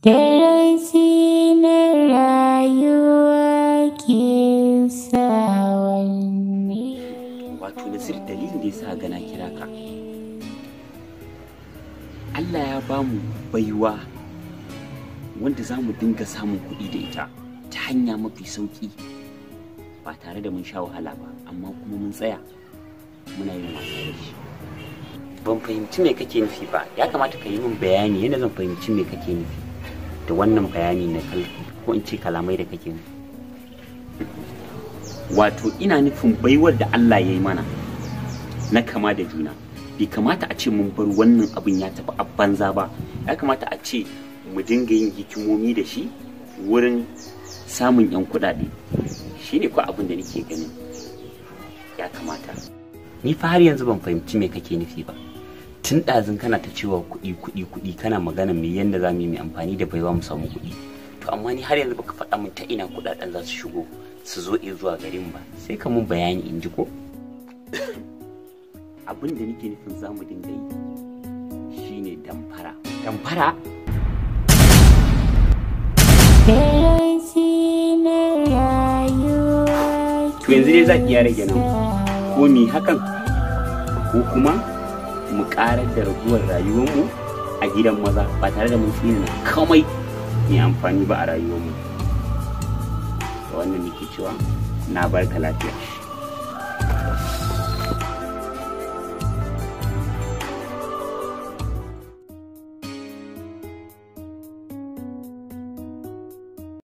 Darasi na rayuwa ke sa wanne. wato nasir dalilin da ya sa gana kira ka Allah ya ba mu baiwa wanda za mu dinga samun kuɗi da ita ta hanya mafi sauƙi ba tare da mun sha wahala ba amma kuma mun tsaya muna yin wasa da shi ban fahimci me kake nufi ba ya kamata ka yi min bayani yadda zan fahimci me kake nufi da wannan bayani na kal ko in ce kalamai da kake nufi wato ina nufin baiwar da Allah ya yi mana na kama da juna bai kamata a ce mun bar wannan abin ya tafi a banza ba ya kamata a ce mu dinga yin hikimomi da shi wurin samun 'yan kuɗaɗe shi ne ko abin da nake ganin ya kamata ni fa har yanzu ban fahimci me kake nufi ba tun ɗazun kana ta cewa kuɗi kuɗi kuɗi kana magana me yanda za mu yi mai amfani da baiwa mu samu kuɗi to amma ni har yanzu baka faɗa min ta ina kuɗaɗen za su shigo su zo in zuwa garin ba sai ka mun bayani in ji ko abin da nake nufin za mu dinga yi shine damfara damfara Darasi na rayuwa to yanzu dai za ki ya rage nan ko ni hakan ko kuma mu karar da raguwar rayuwarmu a gidan maza ba tare da mun tsina kamai mai amfani ba a rayuwarmu da wannan nake cewa na barka lafiya